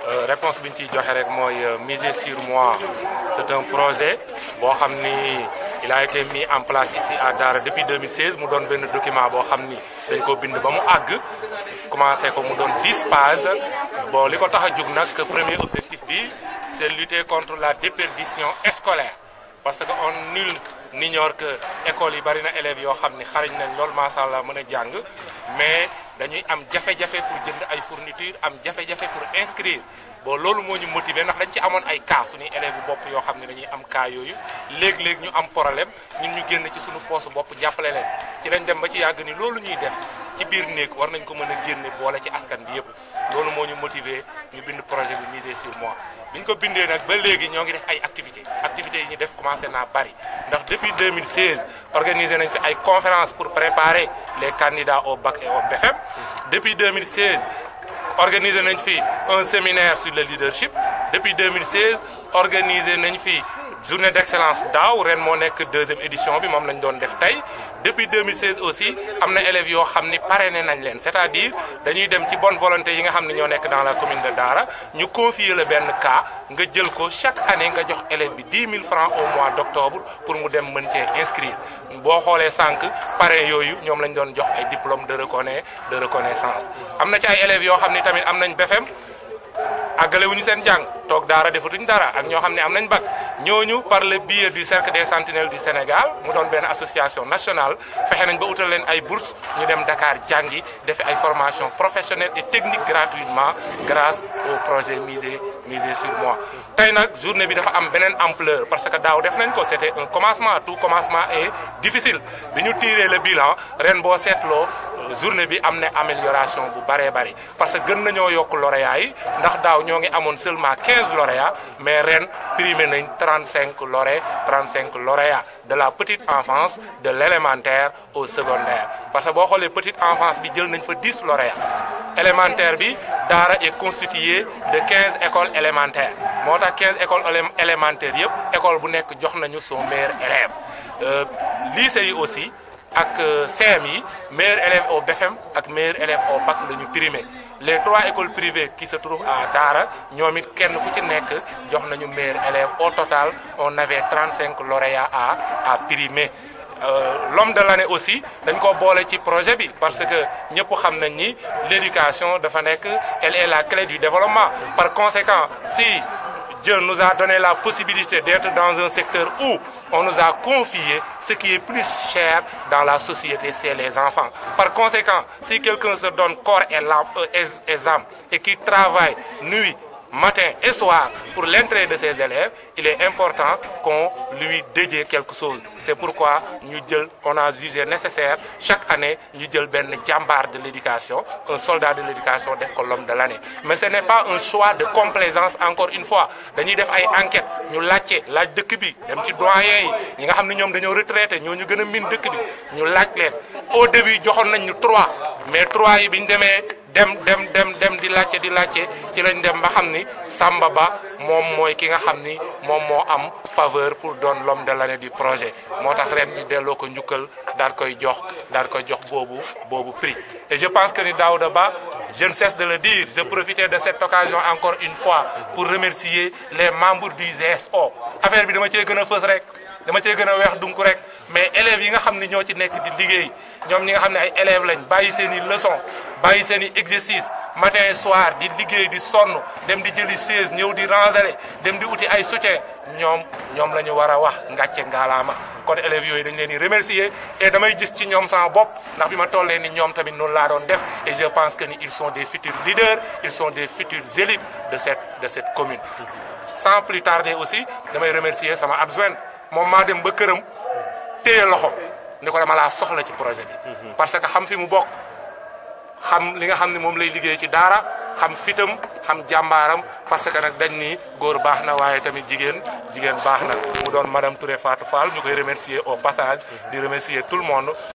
réponse bi ñu ciy joxe rek mooy miser sur moi c'est un projet boo xam ni il a été mis en place ici à Daara depuis 2016 mu doon benn document boo xam ni dañ ko bind ba mu àgg commencé ko mu doon 10 pages bon li ko tax a jug nag premier objectif bi c'est lutter contre la déperdition scolaire parce que on nul n'ignore que école yi bari na élèves yoo xam ni xarañ nañ lool macha allah mën a jàng mais dañuy am jafe-jafe pour jënd ay fourniture am jafe-jafe pour inscrire bon loolu moo ñu motiver ndax dañ ci amoon ay cas suñuy élèves yu bopp yoo xam ne dañuy am cas yooyu léeg-léeg ñu am problème ñun ñu génn ci suñu poste bopp jàppale leen ci lañ dem ba ci yàgg ni loolu ñuy def ci biir néeg war nañ ko mën a génne boole ci askan bi yëpp loolu moo ñu motiver ñu bind projet bi miser sur moi bi ñu ko bindee nag ba léegi ñoo ngi def ay activités activités yi ñu def commencé naa bari ndax depuis 2016 organisé nañ fi ay conférences pour préparer les candidats au bac et au BFM depuis 2016 organisé nañ fi un séminaire sur le leadership depuis 2016 organisé nañ fi journée d'excellence daaw ren moo nekk deuxième édition bi moom lañ doon def tey depuis 2016 aussi am na élèves yoo xam ni parrainé nañ leen c'est-à-dire dañuy dem ci bonne volonté yi nga xam ne ñoo nekk dans la commune de Dara ñu confier la benn cas nga jël ko chaque année nga jox élève bi 10 000 francs au mois d'octobre pour mu dem mën cee inscrire boo xoolee sànq parrain yooyu ñoom lañ doon jox ay diplôme de reconna de reconnaissance am na ci ay élèves yoo xam ni tamit am nañ BFM àggale wuñu seen jàng toog daara defatuñ dara ak ñoo xam ne am nañ bac ñooñu par le biais du cercle des sentinelles du Sénégal mu doon benn association nationale fexe nañ ba utal leen ay bourses ñu dem Dakar jàngi defi ay formation professionnelle et technique gratuitement grâce au projet Miser Miser sur moi. tey nag journée bi dafa am beneen ampleur parce que daaw def nañ ko c'était un commencement tout commencement est difficile bi ñu tiré le bilan ren boo seetloo journée bi am na amélioration bu baree bari parce que gën nañoo yokk lauréats yi ndax daaw ñoo ngi amoon seulement 15 lauréats mais ren primé nañ 35 lauréats 35 lauréats de la petite enfance de l'élémentaire au secondaire parce que boo xoolee petite enfance bi jël nañ fa 10 lauréats élémentaire bi Daara est constitué de 15 écoles élémentaires moo tax 15 écoles élémentaires yëpp école bu nekk jox nañu son meilleur élève lycée yi aussi ak CM yi meilleur élève au BFM ak meilleur élève au bac la ñu primé les trois écoles privées qui se trouvent à Dara ñoom it kenn ku ci nekk jox nañu meilleur élève au total on avait 35 lauréats à à primer l'homme de l'année aussi dañ ko boole ci projet bi parce que ñëpp xam nañ ni l'éducation dafa nekk elle est la clé du développement par conséquent si Dieu nous a donné la possibilité d'être dans un secteur où on nous a confié ce qui est plus cher dans la société, c'est les enfants. Par conséquent, si quelqu'un se donne corps et, et, et âme et qui travaille nuit, matin et soir pour l'entrée de ses élèves, il est important qu'on lui dédie quelque chose. C'est pourquoi nous, on a jugé nécessaire chaque année nous ben jambar de l'éducation, un soldat de l'éducation def l'homme de l'année. Mais ce n'est pas un choix de complaisance encore une fois. Nous def ay enquête, ñu laccé laaj dëkk bi dem ci doyen yi ñi nga xamni ñom dañoo retraité ñoo ñu gëna min dëkk bi ñu laaj leen au début joxon nañ ñu 3 mais 3 yi biñ démé dem dem dem dem di laajte di laajte ci lañ dem ba xam ni Samba Ba moom mooy ki nga xam ni moom moo am faveur pour doon l'homme de l'année du projet moo tax ren ñu delloo ko njukkal daal koy jox daal koy jox boobu boobu prix et je pense que ni Daouda Ba je ne cesse de le dire je profitais de cette occasion encore une fois pour remercier les membres du GSO affaire bi dama cee gën a fës rek dama cee gën a weex dunk rek mais élèves yi nga xam ni ñoo ci nekk di liggéey ñoom ñi nga xam ne ay élèves lañ bàyyi seen i leçons bàyyi seen i exercice matin et soir di liggéey di sonn dem di jëli chaise ñëw di ranger dem di uti ay soutien ñoom ñoom la ñu war a wax ngàcce ngaalaama kon élèves yooyu dañ leen di remercier et damay gis ci ñoom sama bopp ndax bi ma tollee ni ñoom tamit noonu laa doon def et je pense que ni ils sont des futurs leaders ils sont des futurs élites de cette de cette commune sans plus tarder aussi damay remercier sama adjoint moom maa dem ba këram téye loxo ni ko dama laa soxla ci projet bi parce que xam fi mu bokk xam li nga xam ne moom lay liggéey ci daara xam fitam xam jàmbaaram parce que nag dañ ni góor baax na waaye tamit jigéen jigéen baax na mu doon madame Touré Fatou Fall ñu koy remercier au passage di remercier tout le monde